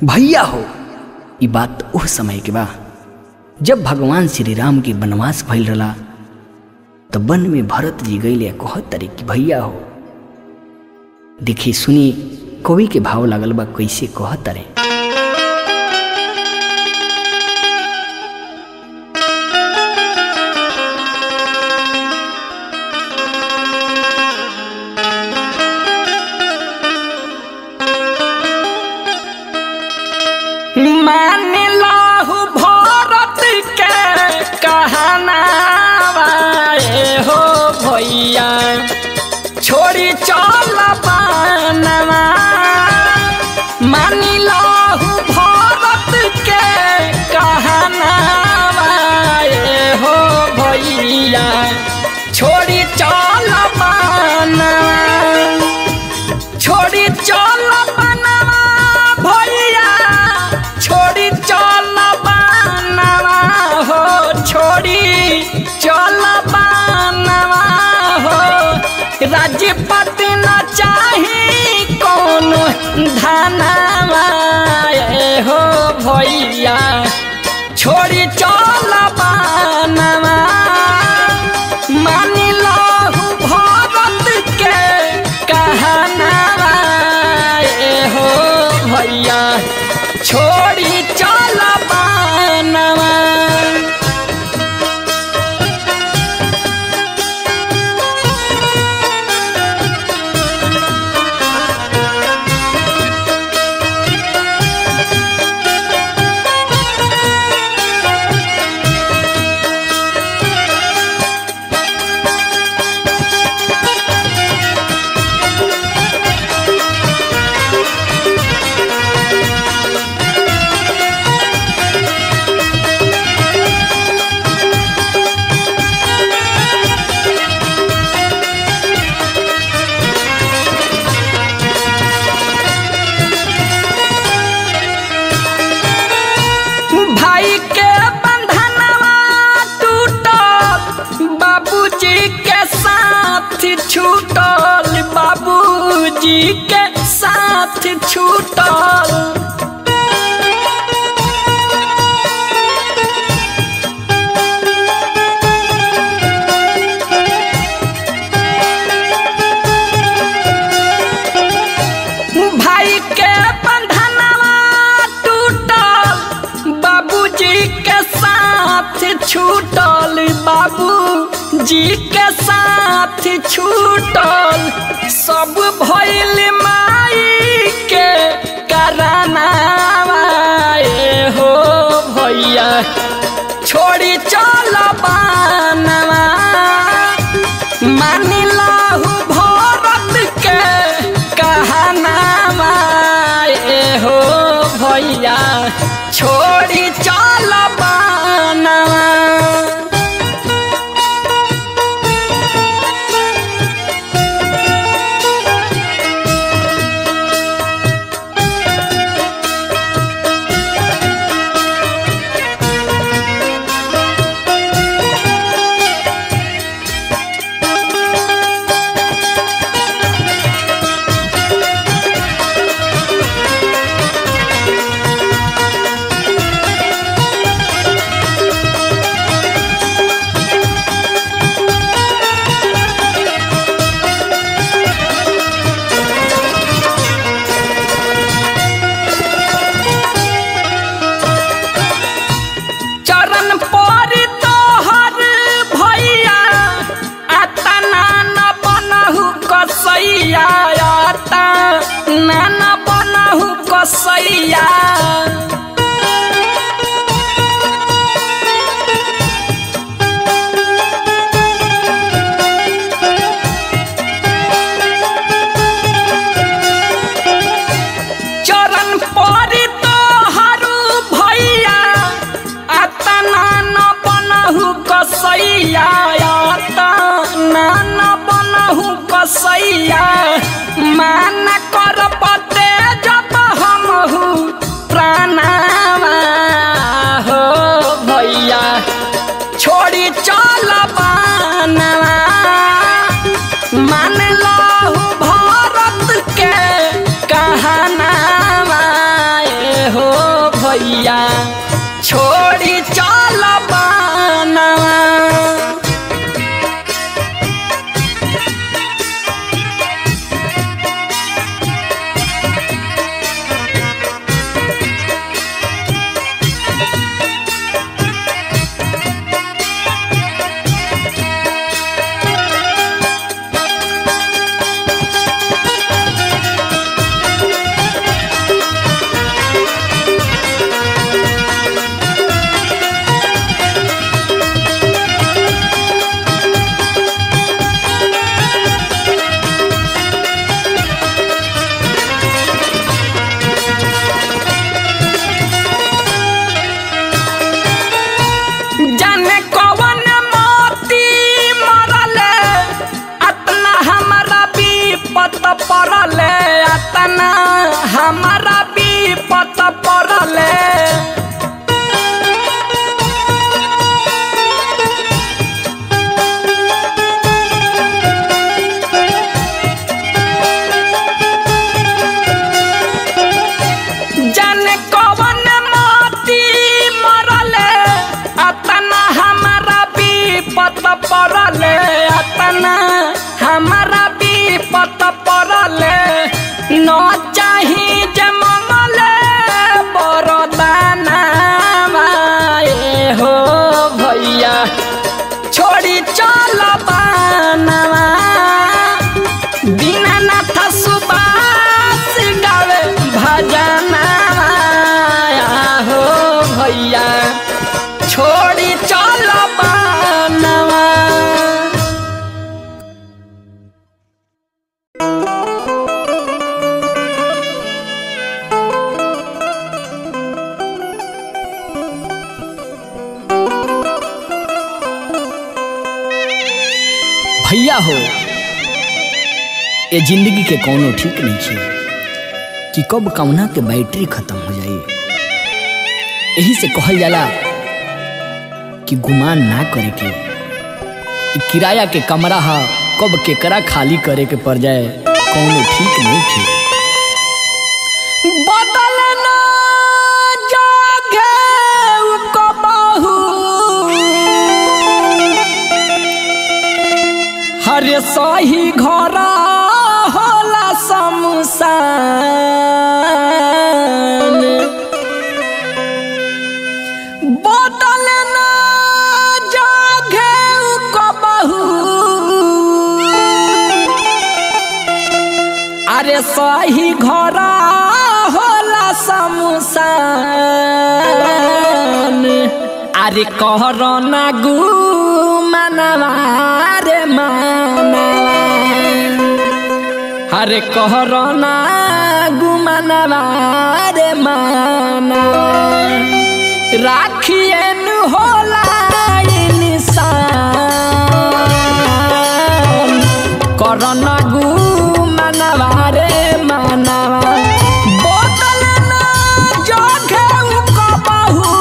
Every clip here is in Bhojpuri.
भैया हो ई बात उह समय के बा जब भगवान श्री राम के वनवास भइल रला तो वन में भरत जी गईले कहत तरी कि भैया हो देखी सुनी कवि के भाव लागल बा कैसे कहत तरे मान लाहु भरत के कहनावा ए हो भैया छोड़ी चल बनवा मान लाहु भरत के कहनावा ए हो भैया छोड़ी चल बनवा छोड़ी चल बनवा भैया छोड़ी चल बनवा हो छोड़ी चल बनवा हो राजपति न चाही कौन धनवा ए हो भैया छोड़ी चल बनवा मान लहु भरत के कहनावा ए हो भैया छोड़ी चल बनवा भाई के बंधनवा टूटल बाबूजी के साथ छूटल बाबूजी के साथ छूटल भाई के बंधनवा टूटल बाबूजी के साथ छूटल बाबूजी के साथ छूटल सब भइल माई के करनावा ए हो भैया छोड़ी चल बनवा मान लाहु भरत के कहनावा ए हो भैया छोड़ी चल बनवा चरण पर तोहर भैया आता नान बनहु कसैया आता नान बनहु कसैया चरण पर तोहरु भैया आता नान बनहु कसैया आता नान बनहु कसैया मान कर पते जब हमहु प्राणावा हो भैया छोड़ी चल बनवा मान लहु भरत के कहनावा भैया छोड़ी चल बनवा जाने कवन मोती मरले अतना हमारा विपत पड़ले अतना हमारा विपत पड़ले जाने कवन मोती मरले अतना हमारा विपत पड़ले अतना हमारा विपत पड़ले न चाही जे मंगले बरदाना ए हो भैया छोड़ी चल बनवा दीनानाथ सुबास गावे भजना हो भैया छोड़ी चल बनवा भैया हो ये जिंदगी के कोनो ठीक नहीं है कि कब कौना के बैटरी खत्म हो जाई यही से कहल जाला कि गुमान ना करे के कि किराया के कमरा हा कब केकरा खाली करे के पड़ जाए कोनो ठीक नहीं है बदलना जागे कबहू हरे सही घर होला शमशान बदलना जागे कबहू अरे सही घर होला शमशान अरे कहर ना गु मनवा रे मानवा अरे कहर ना गु मनवा रे मानवा राखियन होला इंसान करन गु मनवा रे मनवा बोतल ना जोखे कबहू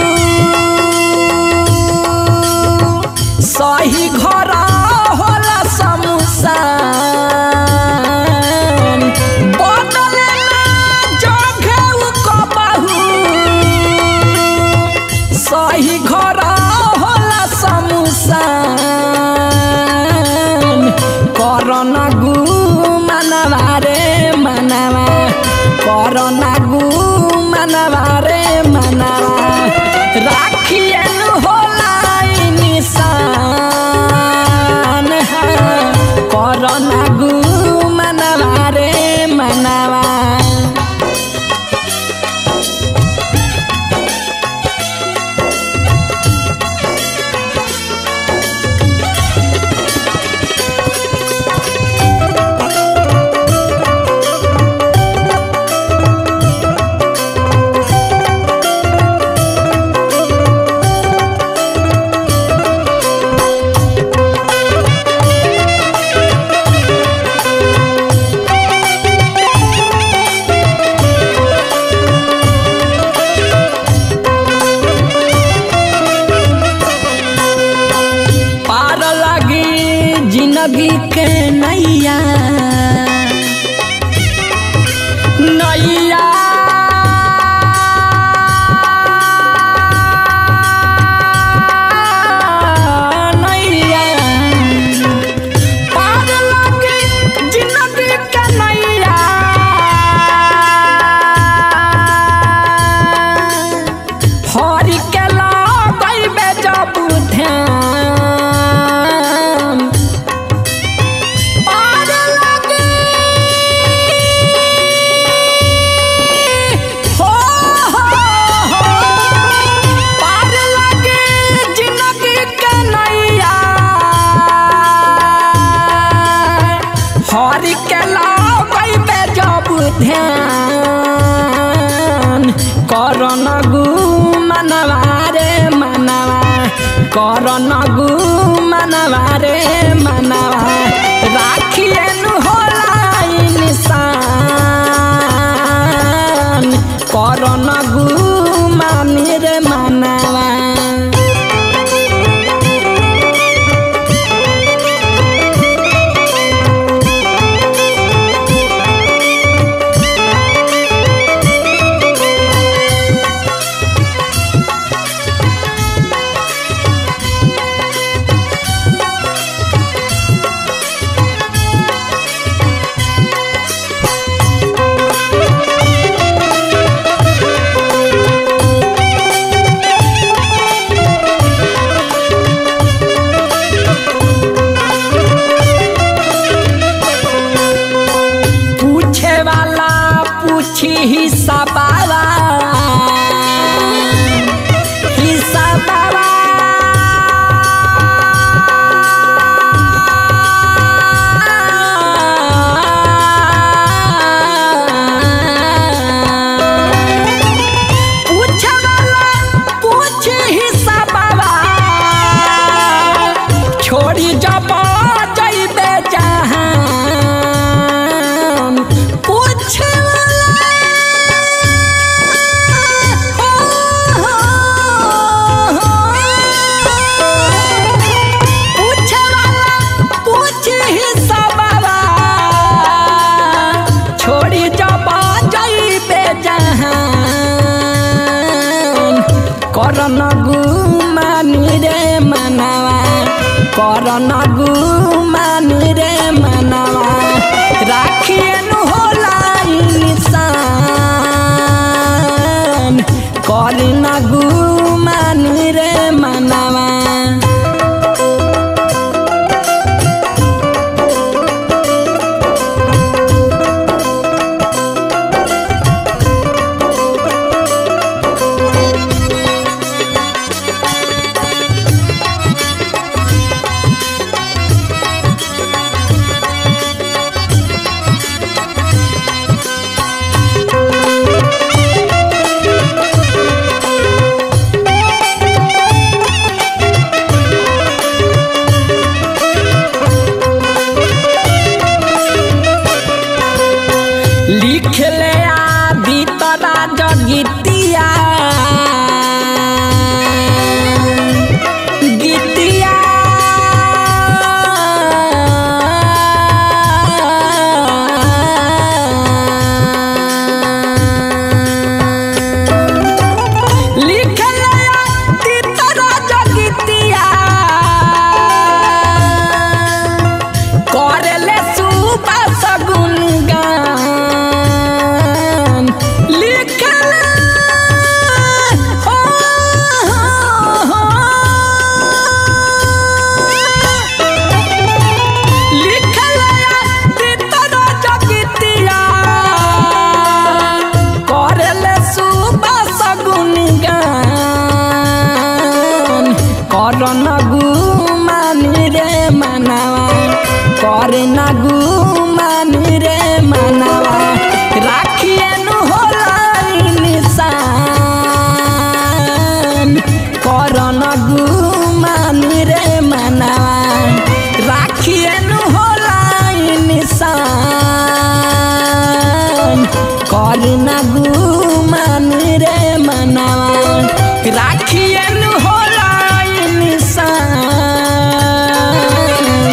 सही घर होला शमशान बोतल ना जोखे कबहू सही घर होला शमशान करना गु मनवा रे मनवा करना गु मनवा रे मनवा राखियन होला ई निशान करना गु मनवा रे मनवा करन गु मनवा रे मनवा करन गु मनवा रे मनवा राखिएनु होला इंसान करन गु मानी रे मनवा पूछे वाला पूछी हिस्सा बाबा हिस्सा बाबा पूछे वाला पूछी हिस्सा बाबा छोड़ी जब जइबे जहान पूछे वाला हो, हो, हो। पूछे वाला पूछी हिस्सा बाबा छोड़ी जब जइबे जहान करन गुमानी रे मनवा करन गुमानी रे मनवा राखिएनु होला इंसान करन गुमानी रे मनवा लिखले आदि तरा जगितिया गीतिया लिखले आदि तरा जगितिया करले सुबह सगुन गान लिखले हो, हो, हो। लिखले तीतर जगितिया करले सुबह सगुन गान करन गुमानी रे मनवा करन गुमानी रे मनवा राखिएनु होला निशान करन गुमानी रे मनवा राखिएनु होला निशान करन गुमानी रे मनवा राखिएनु होला निशान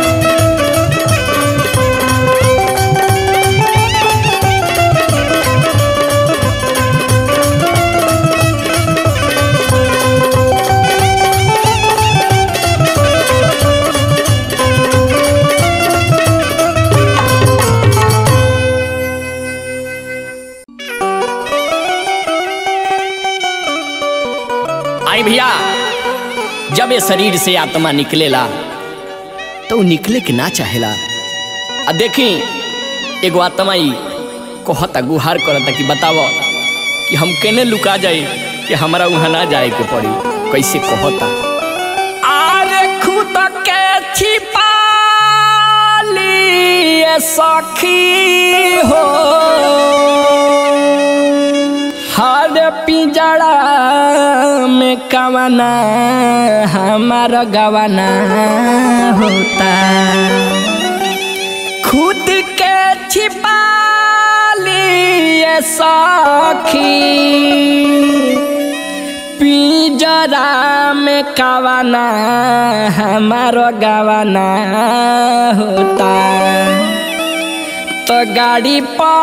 आई भैया जब ये शरीर से आत्मा निकलेला तो उ निकले के ना चाहेला आ देखी एगो आत्मा ई कहता गुहार करता कि बताव कि हम केने लुका जाए कि हमरा वहाँ ना जाए के पड़ी कैसे कहता आरे खुद के छिपा लिए सखी हो हर पिंजड़ा में कवना हमार गवाना होता खुद के छिपा लिए सखी पिंजरा में कवना हमार गवाना होता तो गाड़ी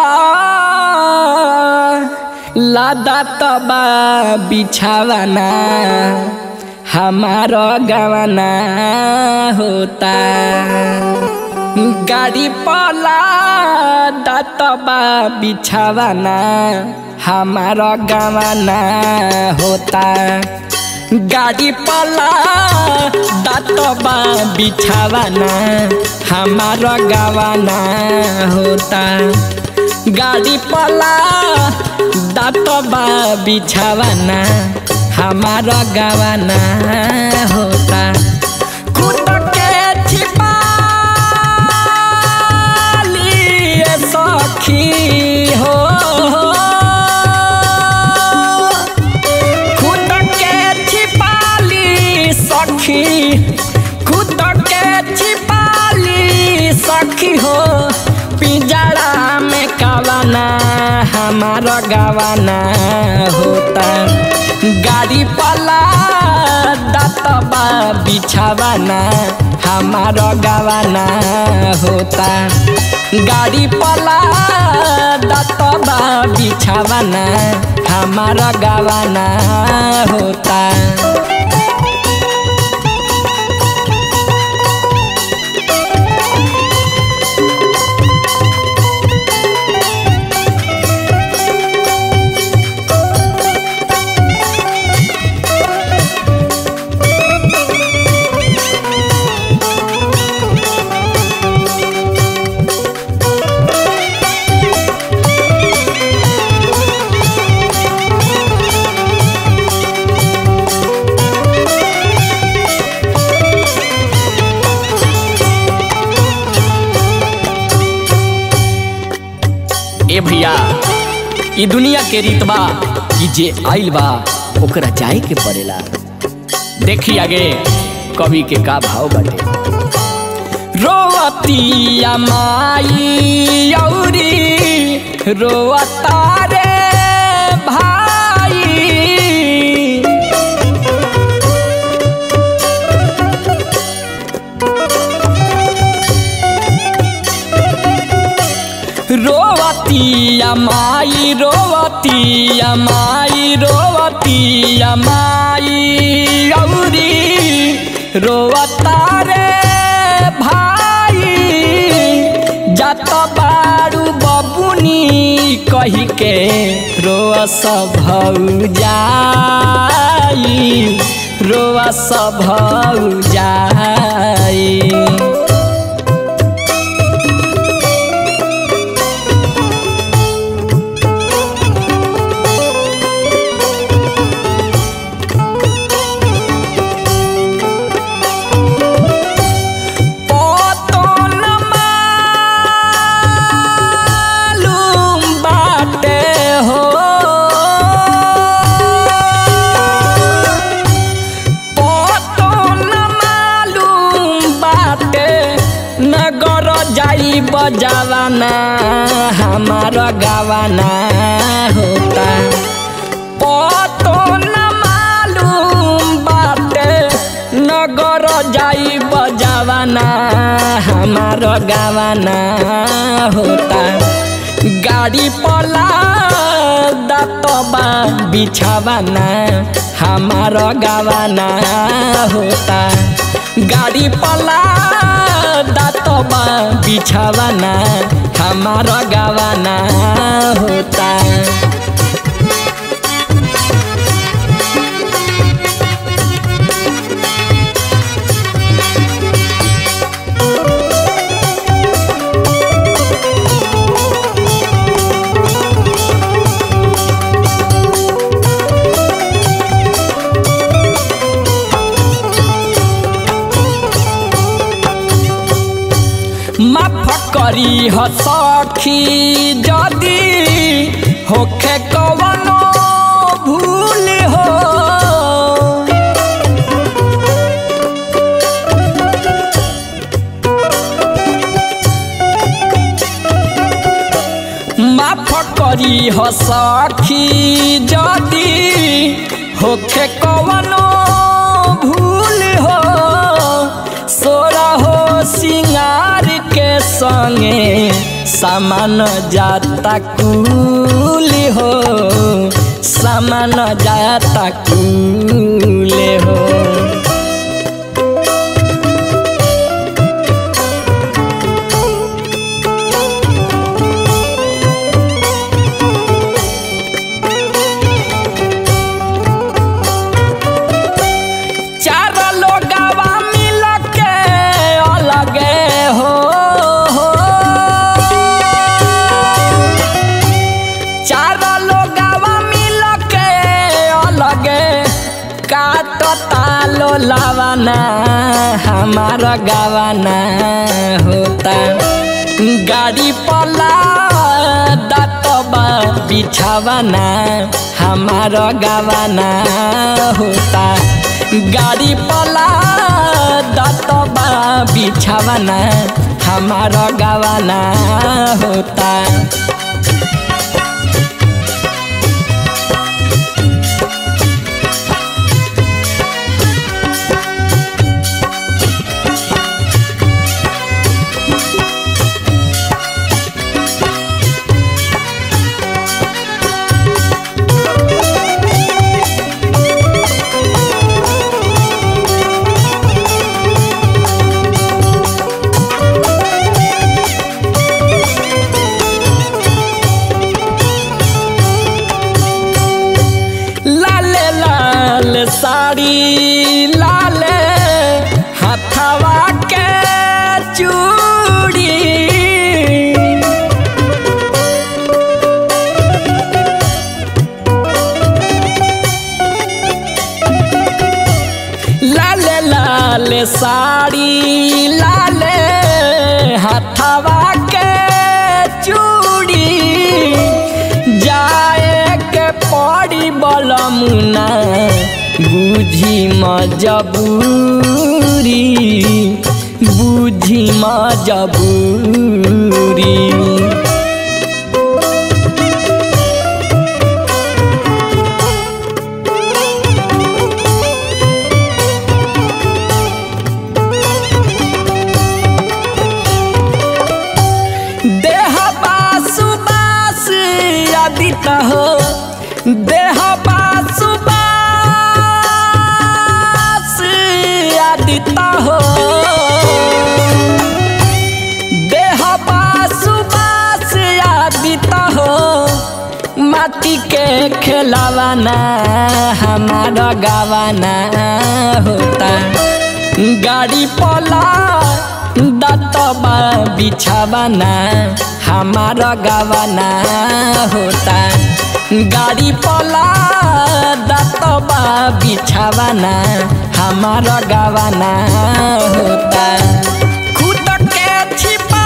पर लादा तबा बिछावाना हमारो गवाना होता गाड़ी पर लादा तबा बिछावाना हमारो गवाना होता गाड़ी पला दातबा बिछावाना हमारा गवाना होता गाड़ी पला दातबा बिछावाना हमारा गवाना होता खुद के छिपा लिए सखी हो खुद के छिपाली सखी खुद के छिपाली सखी हो पिंजरा में कवाना हमारा गवाना होता गाड़ी पला दतबा बिछावाना हमारा गवाना होता गाड़ी पला दतबा बिछावाना हमारा गवाना होता ए भैया ई दुनिया के रीत बा कि जे आइल बा ओकरा जाए के पड़ेला देखी आगे कवि के का भाव बाटे रोवतिया माई औरी रोवता रे भाई रोवतिया माई रोवतिया माई रोवतिया माई औरी रोवता रे भाई जात बारू बबुनी कही के रोआ सब जाई रोआ सब जाई पतन मालूम बाटे हो पतन मालूम बाटे नगर जाई बजावाना हमार गावाना होता पतन मालूम बाटे नगर जाई बजावाना हमार गावाना होता गाड़ी पला दतबा बिछावाना हमार गावाना होता गाड़ी पला दतबा बिछावाना हमार गावाना होता माफ करी ह सखी जदी होखे कवनो करी हो सखी जदी होखे कवनो भूल हो सोरा हो सिंगार के संगे सामान जाता कुल हो सामान जाता कुल हो चार लोगवा मिल के अलगे हो चार लोगवा मिल के अलगे काटता लो लावाना हमार गावाना होता गाड़ी पला दतबा बिछावाना हमार गावाना होता गाड़ी पला दतबा बिछावाना हमार गावाना होता लाले लाल साड़ी लाले हथवा के चूड़ी लाले लाल साड़ी लाले हथवा के चूड़ी जाए के पड़ी बलमुना बुझी मजबूरी बुझी मजबूरी देह बासु बास आदित हो देह बासु बास आदित हो देह बासु बास आदित हो माटी के खेलावाना हमारा गावाना होता गाड़ी पला दतबा बिछावाना हमारा गावाना होता गाड़ी पला दतबा बिछावाना हमारा गावाना होता खुद के छिपा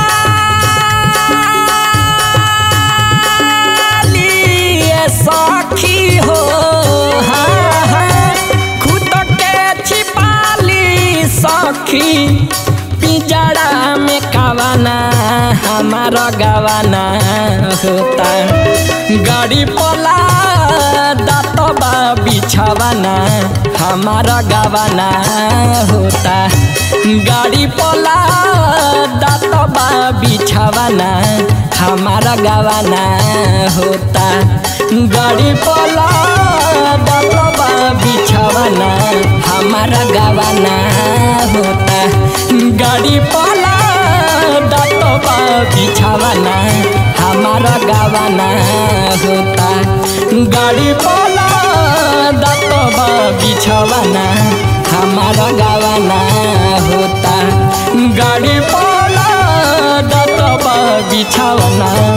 लिए सखी हो हाँ, हाँ, खुद के छिपाली सखी पिजड़ा में कावाना हमारा गवाना होता गाड़ी पला दतबा बिछावाना हमारा गवाना होता गाड़ी पला दतबा बिछावाना हमारा गवाना होता गाड़ी पला दतबा बिछावाना हमारा गवाना होता गाड़ी पला दतबा बिछावाना हमारा गवाना होता गाड़ी पला दतबा बिछावाना हमारा गवाना होता गाड़ी पला दतबा बिछावाना